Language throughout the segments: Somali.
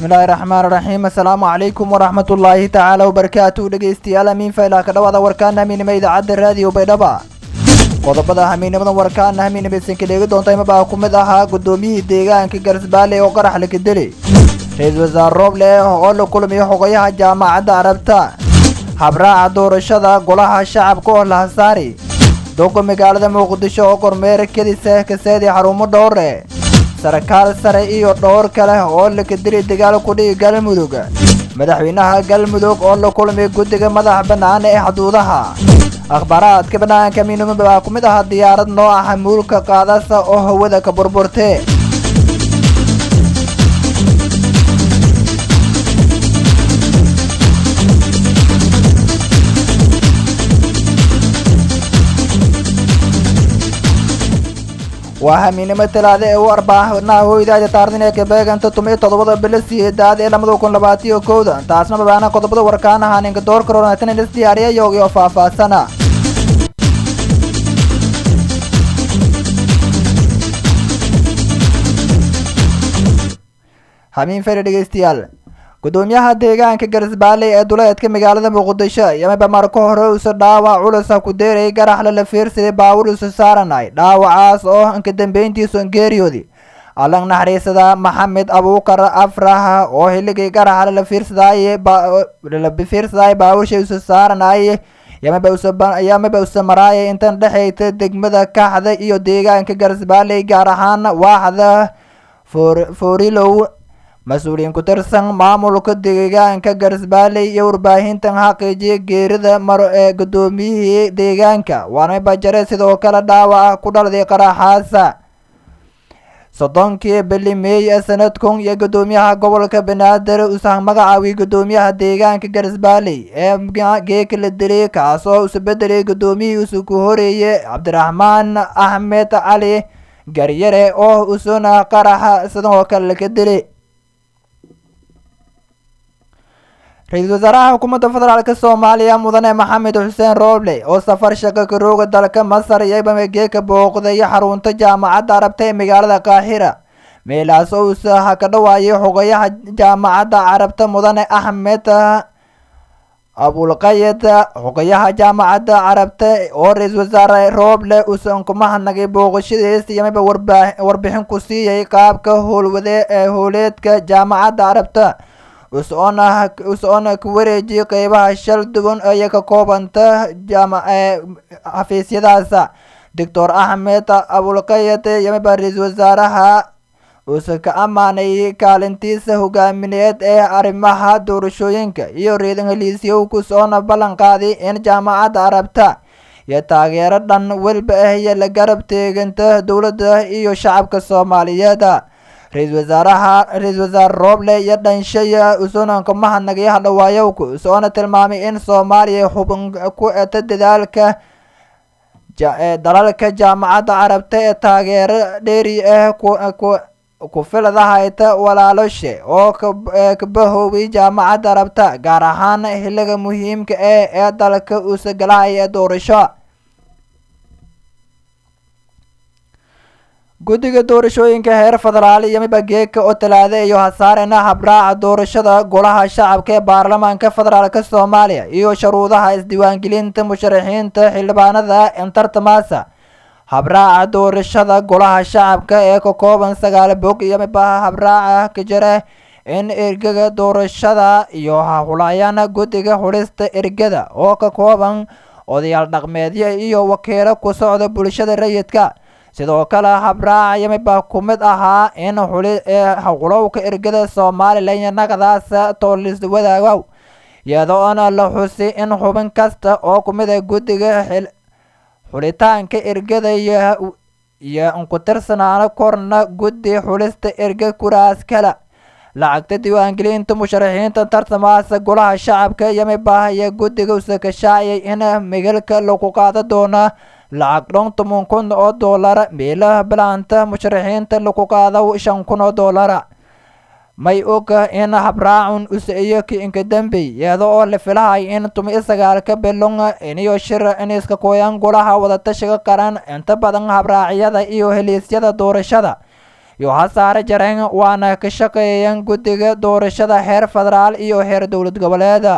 bismillaahi raxmaan raxiim assalaamu calaykum waraxmatullaahi tacaala wabarakaatu dhegeystayaal amiin faylaa ka dhawaada warkaana hamiinimo idaacadda raadiyo baydhaba qodobada hamiinimadan warkaana hamiinimaysanka dheegi doonta imabaa ku mid ahaa guddoomiyihii deegaanka garsbaale oo qarax lakadeli ra-iisul wasaare rooble oo la kulmiyo xogayaha jaamacadda carabta habraaca doorashada golaha shacabka oo la hasaari doga magaalada muqdisho oo kormeer kedisa kaseedii xarumo dhowre sarkaal sare iyo dhowr kale oo lakadeli dagaal kudhigi galmudug madaxweynaha galmudug oo la kulmay guddiga madax bannaan ee xuduudaha akhbaaraadka bannaanka miinimo baa ku mid ahaa diyaarad nooca xamuulka qaadasa oo hawada ka burburte waa hamiinimo talaada ee u arbaaxnaha hoydaada taardan ee kabeeganta tumiyo toddobada bilo siyeedaad ee lamada kun labaatiyo kowda taasna babaana qodobada warkaanaha ninka door karoonatan is diyaariya yoogiyo faahfaahsana hamiin fere dhegeystayaal gudoomiyaha deegaanka garisbaale ee duleedka magaalada muqdisho yamaba marka hore usa dhaawac culusa ku deerayay garaxle la fiirsaday baawur isu saaranay dhaawacaas oo inka dambeyntiisu geeriyoodi allang naxariisada maxamed abuukar afraha oo hiligii garaxle la fiirsadaaye la fiirsadaaye baawurshay isu saaranaaye yamaba usa maraaya intan dhexeyta degmada kaxda iyo deegaanka garisbaale gaar ahaan waaxda foorilow mas-uuliyiin ku tirsan maamulka deegaanka garisbaale iyo warbaahintan xaqiijiya geerida maro ee guddoomiyihii deegaanka waana bajare sidoo kale dhaawaca ku dhalday qaraxaasa soddonkii bili meey ee sanadkun iyo guddoomiyaha gobolka banaadir usa magacaawiyay guddoomiyaha deegaanka garisbaale ee geeka la dilay kaas oo isu bedelay guddoomiyihii isu ku horeeyey cabdiraxmaan axmed cali garyare oo isuna qaraxa sidoo kale laka dilay ra-iisul wasaaraha xukuumadda federaalk soomaaliya mudane maxamed xuseen rooble oo safar shaqo karooga dalka masar iyo bamegeeka booqday xarunta jaamacadda carabta ee magaalada kaahira meelaas oo usaha ka dhawaayay xogayaha jaamacadda carabta mudane axmed abulqayed xogayaha jaamacadda carabta oo ra-iisul wasaare rooble uusan kuma hadnagay booqashadiis yamaba warbixin ku siiyay qaabka howlwade ee howleedka jaamacadda carabta us-oona ku wareejiyay qeybaha shal duwan iyo ka koobanta xafiisyadaas doctor axmed abulqayed yamaba ra-iisul wasaaraha uuse ka ammaanay kaalintiisa hogaamineed ee arrimaha doorashooyinka iyo reedan heliisyow kusoona ballan qaaday in jaamacadda carabta iyo taageero dhan welba ah iyo la garab teeganta dowladda iyo shacabka soomaaliyeed ra-iisul wasaaraha ra-iisul wasaare rooble iyo dhanshaya usoonanka mahadnagay hadhawaayowka usoona tilmaamay in soomaaliya xubin ku eta dadaalka dalalka jaamacadda carabta ee taageero dheeri ah ku filadahayta walaaloshe oo kabahoobay jaamacadda carabta gaar ahaan xiliga muhiimka ah ee dalka usagalahaya doorasho guddiga doorashooyinka heer federaal iyo miba geeka oo talaada iyo hasaarena habraaca doorashada golaha shacabka ee baarlamaanka federaalk soomaaliya iyo shuruudaha isdiiwaangelinta musharaxiinta xildhibaanada entartamasa habraaca doorashada golaha shacabka ee ka kooban sagaal bog iyo miba habraaca ka jira in ergaga doorashada iyo hahulaayana guddiga xulista ergada oo ka kooban odayaal dhaqmeedyo iyo wakiilo ku socda bulshada rayidka sidoo kale habraaca yamiba ku mid ahaa in xuli howlowka ergada somalilan iyo nagadaas toolis wadaagow iyadoona la xusi in xubin kasta oo ku mid a guddiga xulitaanka ergada iyo ku tirsanaano korna guddi xulista erga kuraas kale lacagta diiwaangelinta musharaxiinta tartamaasa golaha shacabka yamiba iyo guddiga usakashaaciyay in migalka lagu qaada doona lacag dhon toban kun oo doolara meelaha bilaanta musharaxiinta lagu qaado shan kun oo doolara may oga in habraacun usa-iyo kiinka dambey iyada oo la filahay in tumi sagaalka bilon iniyo shir iniska kooyan golaha wadatashiga qaran inta badan habraacyada iyo heliisyada doorashada iyo hasaare jareen waana ka shaqeeyeen guddiga doorashada heer federaal iyo heer dowlad goboleeda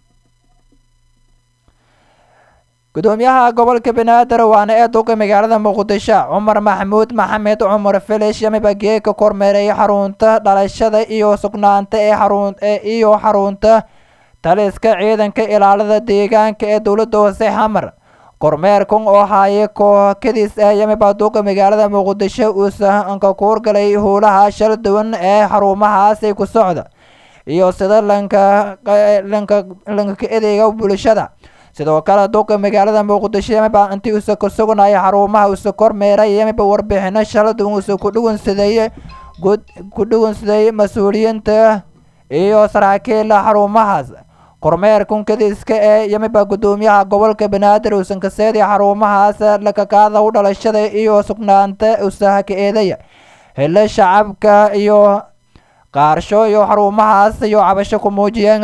gudoomiyaha gobolka banaadir waana ee duqa magaalada muqdisho cumar maxamuud maxamed cumar filish yamiba geeka kormeeray xarunta dhalashada iyo sugnaanta ee xarun iyo xarunta taliska ciidanka ilaalada deegaanka ee dowladda hoose xamar kormeerkan oo haye kookadiis ah yamiba duqa magaalada muqdisho uusa anka kuurgalay howlaha shal duwan ee xarumahaasi ku socda iyo sida lanka lanka lanka adeega bulshada sidoo kale duqa magaalada muqdisho yamiba intii uusa ku sugnaya xarumaha uusa kormeeray yamiba warbixino shala duwan uusa ku dhuwansaday ku dhuwansaday mas-uuliyiinta iyo saraakiila xarumahaas kormeerkan kadiiska ee yamiba gudoomiyaha gobolka banaadir uusan kaseeday xarumahaas lakakaada u dhalashada iyo sugnaanta uusa ka eedaya hele shacabka iyo qaarsho iyo xarumahaas iyo cabasho ku muujiyeen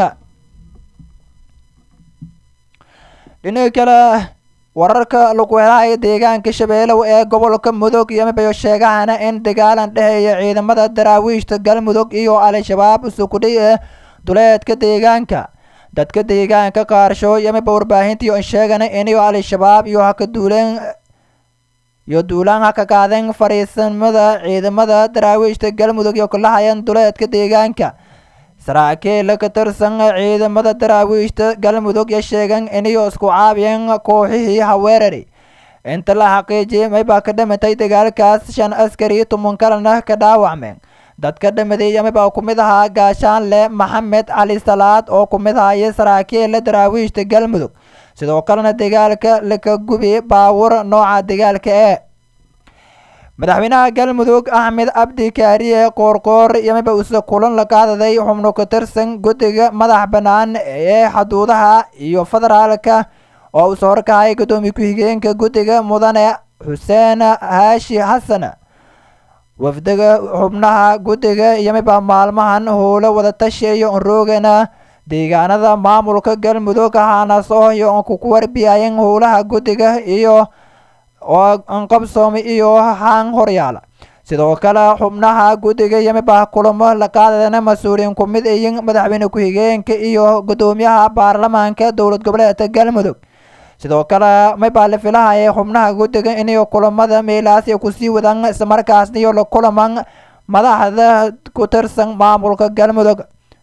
dhinaca kale wararka lagu helaya deegaanka shabeelow ee gobolka mudug yamibayo sheegahana in dagaalan dhexeeya ciidamada daraawiishta galmudug iyo al-shabaab usukudhay ee duleedka deegaanka dadka deegaanka qaarsho yamiba warbaahintii sheegana inayo al-shabaab iyo haka duuleen iyo duulaan haka qaadeen fariisamada ciidamada daraawiishta galmudug iyo kulahayan duleedka deegaanka saraakiil ka tirsan ciidamada daraawiishta galmudug ya sheegeen inayo isku caabiyeen kooxihii haweerari inta la xaqiijiyay maybaa ka dhimatay dagaalkaas shan askari toban kalena ka dhaawacmeen dadka dhamaday yamibaa ku mid ahaa gaashaanle maxamed cali salaad oo ku mid ahaya saraakiila daraawiishta galmudug sidoo kalena dagaalka laka gubi baawur nooca dagaalka ee madaxweynaha galmudug axmed cabdi kaariye qoorqoor yamiba uuse kulan la qaadaday xubno ka tirsan guddiga madax bannaan ee xuduudaha iyo federaalka oo uuse horkahaya guddoomiye ku-xigeenka guddiga mudane xuseen haashi xasan wafdiga xubnaha guddiga yamiba maalmahan howlo wadatashi iyo onroogana deegaanada maamulka galmudug haanaas oo iyo kuku warbiyayeen howlaha guddiga iyo oo anqabsoomi iyo haan horyaala sidoo kale xubnaha guddiga yamiba kulamo la qaadana mas-uuliyiin ku mid iyin madaxweyne ku-xigeenka iyo guddoomiyaha baarlamaanka dowlad goboleedka galmudug sidoo kale maybaa la filahaya xubnaha guddiga inayo kulamada meelaas ay kusii wadaan islamarkaasna iyo la kulaman madaxda ku tirsan maamulka galmudug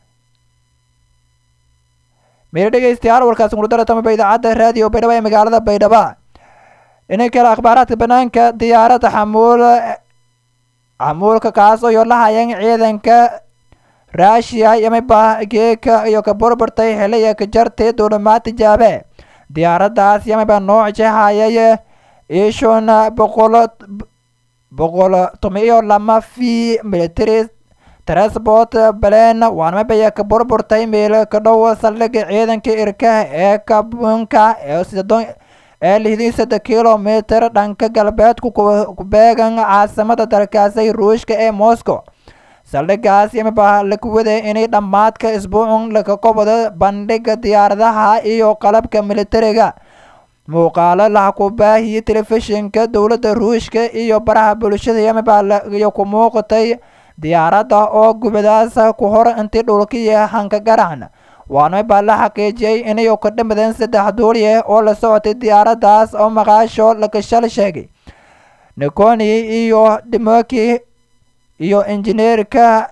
meelo dhegeystayaal warkaasi kudara tamaba idaacadda raadiyo baydhabo ee magaalada baydhaba dhinaca kale akhbaaraadka banaanka diyaaradda xamuul xamuulka kaas oo yo lahayeen ciidanka raashiya yamiba geeka iyo ka burburtay xiliya ka jartay duulimaad tijaabe diyaaraddaas yamiba nooc jehayay ishon boqol boqol tomiyo lama v military transport balen waanmabaya ka burburtay meel ka dhow saldhiga ciidanka irkaha ee kabunka ee sidon ee lixdii saddex kilomitr dhanka galbeedku ku beegan caasimada dalkaasi ruushka ee moscow saldhigaas yamiba laku waday inay dhammaadka isbuucun laka qobdo bandhiga diyaaradaha iyo qalabka militariga muuqaalo laha ku baahiyey telefishinka dowladda ruushka iyo baraha bulshada yamiba iyo ku muuqatay diyaaradda oo gubadaas ku hor intii dhulkiya hanka garacna waana baa la xaqiijiyey inayo ka dhamadeen saddex duuliye oo la socotay diyaaraddaas oo maqaasho lakashal sheegay nikoni iyo dimoki iyo injineerka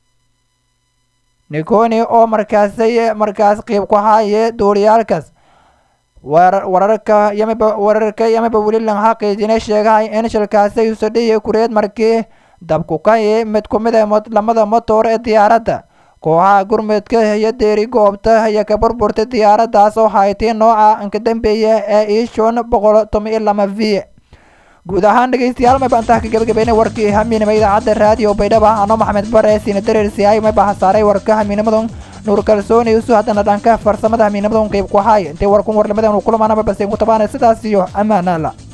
nikoni oo markaasay markaas qiib ku haye duuliyaalkaas wararka yamiba wararka yamiba weli lan xaqiijina sheegahay in shilkaasi usadhiya kureed markii dabku kaye mid ku mid a lamada motor ee diyaaradda kooxaha gurmudka iyo deeri goobta ayaa ka burburtay diyaaraddaas oo haytay nooca anka dambeeya ee ishon boqol toban iyo lama v guud ahaan dhegeystayaal mayba intaa ka gabagabeynay warkii hamiinima idaacadda raadiyo baydhaba ano maxamed bare siina dareersiyaay mayba hasaaray warka hamiinimadan nuur kalsooni isu haddana dhanka farsamada hamiinimadan qeyb ku haay intay warkun warlamadan kulamaanaba base ku tabaanay sidaas iyo ammaanaala